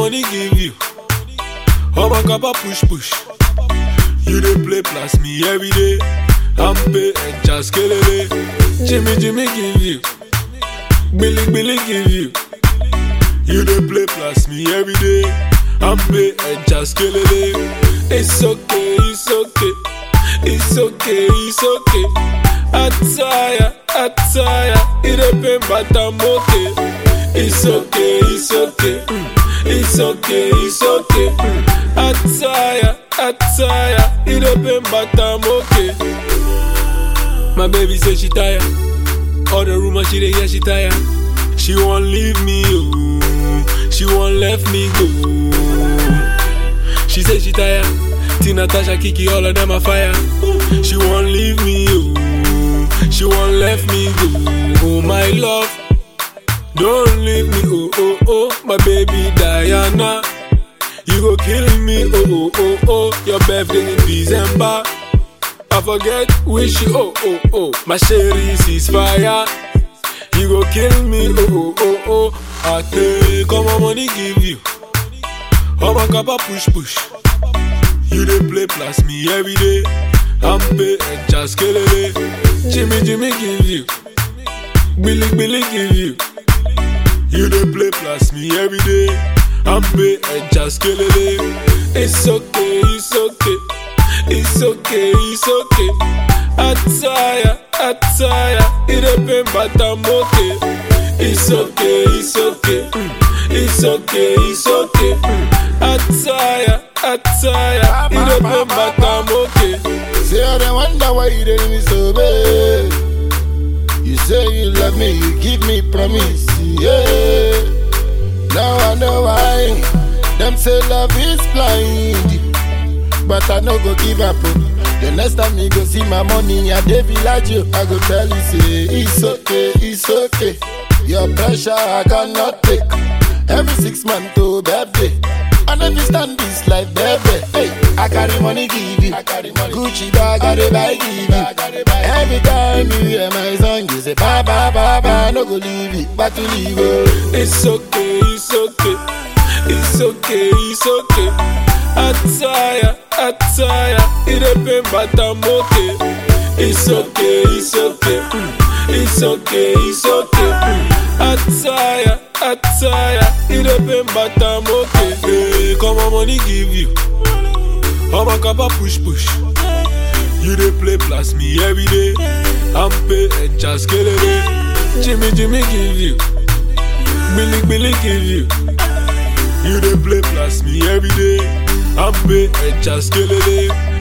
money give you. All my kappa push push. You dey play plus me every day. I'm pay and just kelele. Jimmy Jimmy give you. Billy Billy give you. You dey play plus me every day. I'm pay and just kelele. It's okay, it's okay. It's okay, it's okay. Attire, attire. It dey pain but I'm okay. It's okay, it's okay. Mm. It's okay, it's okay. Mm. Attire, attire. It dey pain but I'm okay. My baby say she tired. All the rumors she dey hear she tired. She won't leave me, oh. She won't let me go. She say she tired. Tina, Tasha, Kiki, all of them are fire. She won't leave me, oh. She won't let me go. Oh my love, don't leave me, oh oh oh. My baby Diana, you go kill me, oh oh oh oh. Your birthday in December. I forget which you, oh oh oh. My sherry is fire. You go kill me, oh oh oh oh. I take all my money give you. All my kappa push push. You dey play plus me every day. I'm pay and just kelele. Jimmy Jimmy give you. Billy Billy give you. You dey play plus me every day. I'm pay and just kelele. It's okay, it's okay. It's okay, it's okay. Attire, attire. It dey pain but I'm okay. It's okay, it's okay. Mm. It's okay, it's okay. Mm. Attire, attire. It dey pain but I'm okay. Say I don't wonder why you didn't me so bad. You say you love me, you give me promise, yeah. Now I know why. Them say love is blind, but I no go give up. oh. The next time you go see my money, I dey village you. I go tell you say it's okay, it's okay. Your pressure I cannot take. Every six months to birthday. I never stand this life, baby. Hey, I carry money, give you. I carry money. Gucci bag, I dey buy, give you. Every time you hear my song, you say, ba ba ba ba, no go leave it, but to leave it. It's okay, it's okay. It's okay, it's okay. Attire, attire. It dey pain but I'm okay. It's okay, it's okay. Mm. It's okay, it's okay. Mm. Attire, attire. It dey pain but I'm okay. Hey, come on, money give you. All my kappa push push. You dey play plus me every day. I'm pay and just kelele. Jimmy Jimmy give you. Billy Billy give you. You dey play plus me every day. I'm pay and just kelele.